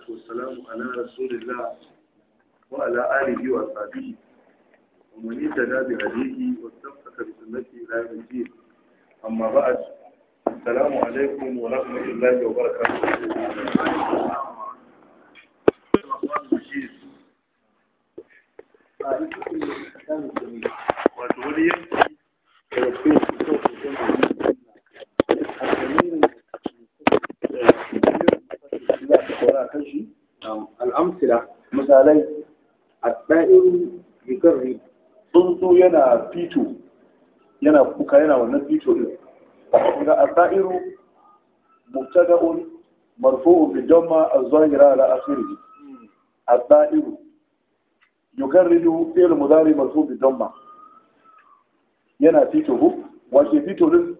والسلام على رسول الله وعلى آله وأصحابه ومن اهتدى بهديه واستمسك بسنته إلى يوم الدين أما بعد السلام عليكم ورحمة الله وبركاته wato wani yanki daga cikin al'amsila misalai a ɗa'in yukarri tsuntsu yana fito yana kuka yana wannan fito din ga asairu mubtada'un marfu'un bi damma az-zahira ala akhirih asairu yukarridu fi'l mudari marfu' bi damma yana fito hu wace fito din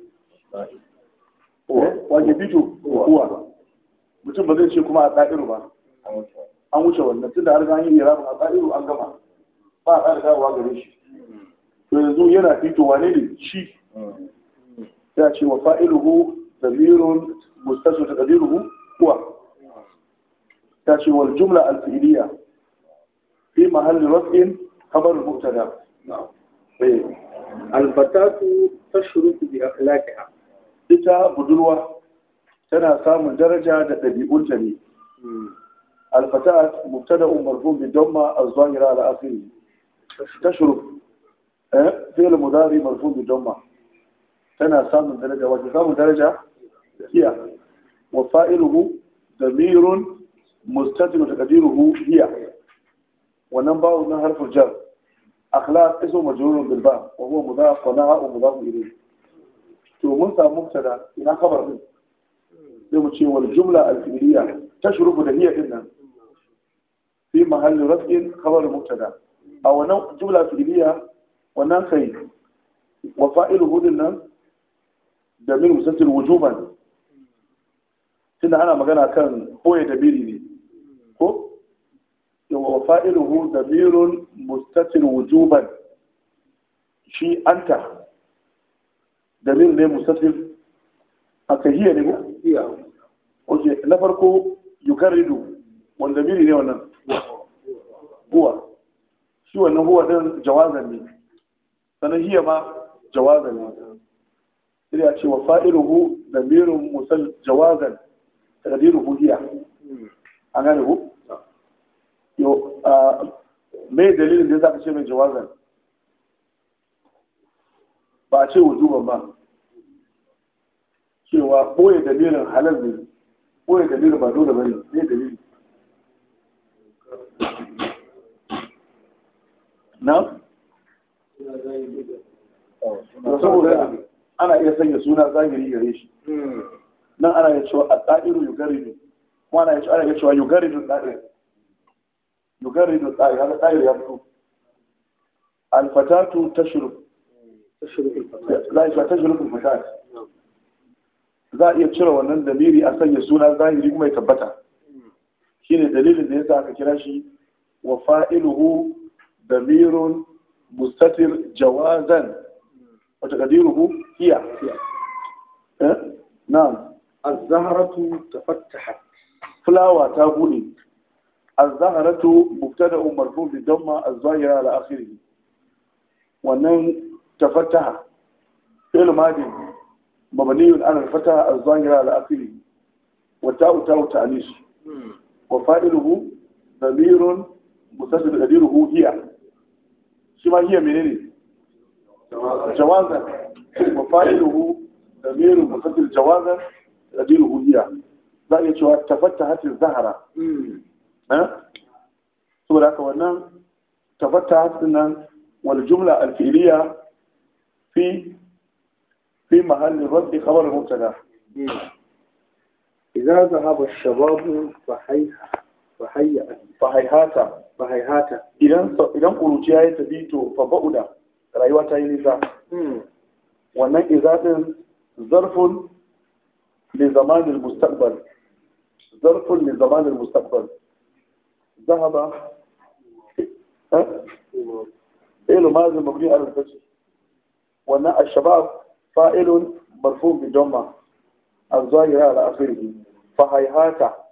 wace fito kuwa mutum ba zai ce kuma asairu ba an wuce wannan tunda har an yi irabin asairu an gama ba a ƙara dawowa gare shi to yanzu yana fitowa ne ne shi ya ce wa fa'iluhu damirun mustasu ta qadiruhu huwa ta ce wal jumla al fi'liya fi mahalli raf'in khabar mubtada eh alfatatu tashruku bi akhlaqiha ita budurwa tana samun daraja da ɗabi'unta ne الفتاة مبتدا مرفوع بالضمه الظاهره على اخره تشرف فعل مضارع مرفوع بالضمه تنا سامن درجه وجه سامن درجه هي وفاعله ضمير مستتر تقديره هي ونبا من حرف الجر اخلاق اسم مجرور بالباء وهو مضاف ونهى ومضاف اليه to mun samu mubtada ina khabar din sai mu ce wal jumla al fi'liya tashrubu da hiya dinnan في محل رفع خبر مبتدا او نوع جمله فعليه wannan kai wa fa'iluhu dinnan da min musassir wujuban tunda ana magana kan boye da biri ne ko wa fa'iluhu damirun mustatir wujuban shi anta damir ne mustatir aka hiya ne ko iya oke na farko yukarridu wanda biri ne wannan huwa shi wannan huwa din jawazan ne sannan hiya ma jawazan ne sai ya ce wa fa'iluhu damirun musal jawazan taqdiruhu hiya an gane ku yo me dalilin da yasa ka ce mai jawazan ba a ce wujuban ba cewa boye dalilin halal ne boye dalilin ba dole bane ne dalili na? saboda ana iya sanya suna zahiri gare shi nan ana iya cewa a ɗa'iru yugaridu kuma ana iya cewa yugaridu ɗa'ir yugaridu ɗa'ir haka ɗa'ir ya fito alfatatu tashru za a yi tashru alfatat za a iya cire wannan damiri a sanya suna zahiri kuma ya tabbata shine dalilin da yasa aka kira shi wa fa'iluhu damirun mustatir jawazan wa taqdiruhu hiya eh na'am az-zahratu tafattahat fulawa ta bude az-zahratu mubtada'un marfu' bi damma az-zahira ala akhirih wannan tafattaha fi'l madi mabniun ala al-fataha az-zahira ala akhirih wa ta'u ta'u ta'nis وفائله ضمير متصل تقديره هي شما هي منين جوازا وفائله ضمير متصل جوازا تقديره هي za a iya cewa tafattahat zahara saboda haka wannan tafattahat nan wal jumla al fi'liya fi fi mahalli rabbi khabar mubtada إذا ذهب الشباب فهيها فهيأ fahaihata فهيهاتا idan idan kuruciya ya tafi to fa ba'uda rayuwa ta yi nisa wannan izadin zarfun li zamanin mustaqbal zarfun li zamanin mustaqbal zahaba eh ilu mazin mabni ala al-fath wannan ash-shabab fa'ilun marfu bi damma الظاهرة على آخره فهيهات